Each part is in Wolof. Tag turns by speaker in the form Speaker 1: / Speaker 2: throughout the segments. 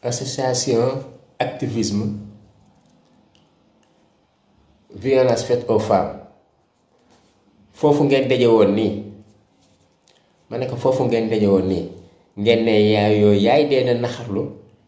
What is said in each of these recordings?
Speaker 1: association activisme violence faite aux femmes foofu ngeen daje woon nii ma ne ko foofu ngeen daje woon nii ngeen ne yaay yooyu yaay dee na naxarlu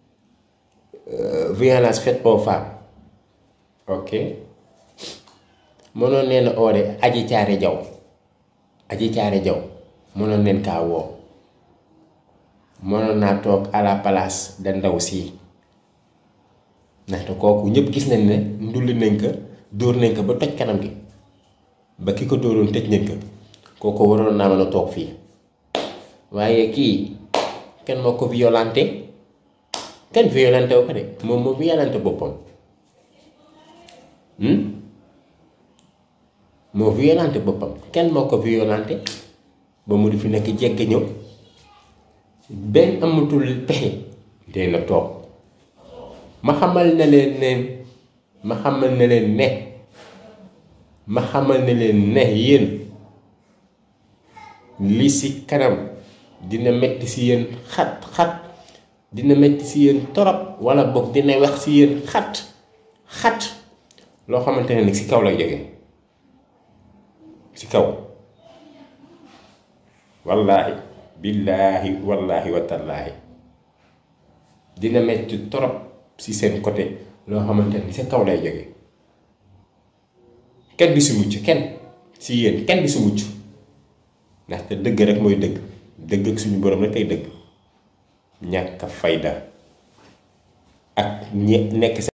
Speaker 1: violence faite aux femmes ok mënoon nee na oore aji caare jaw aji caare jaw mënoon neen kaa woo mënoon naa toog à la place da ndaw sii ndaxte kooku ñëpp gis nañ ne ndulli nañ ko dóor nañ ko ba toj kanam gi ba ki ko dóoroon tëj nañ ko kooku waroon naa mën a toog fii waaye kii kenn moo ko violenté kenn violenté wu ko de moom moo violenté boppam moo violenté boppam kenn moo ko violenté ba mu di fi nekk jegg ñëw benn amatul pexe dee na toog ma xamal na leen ne ma xamal na leen ne ma xamal na leen ne yéen li si kanam dina metti si yéen xat xat dina metti si yéen torop wala boog dina wax si yéen xat xat loo xamante ne nag si kaw lay jóge si kaw wallaahi billaahi wallaahi watallaahi dina metti torop si seen côté loo xamante ne si kaw lay jóge kenn du si mucc kenn si yéen kenn du si mucc ndaxte dëgg rek mooy dëgg dëgg ak suñu borom rek ay dëgg ñàkk fayda ak ñi nekk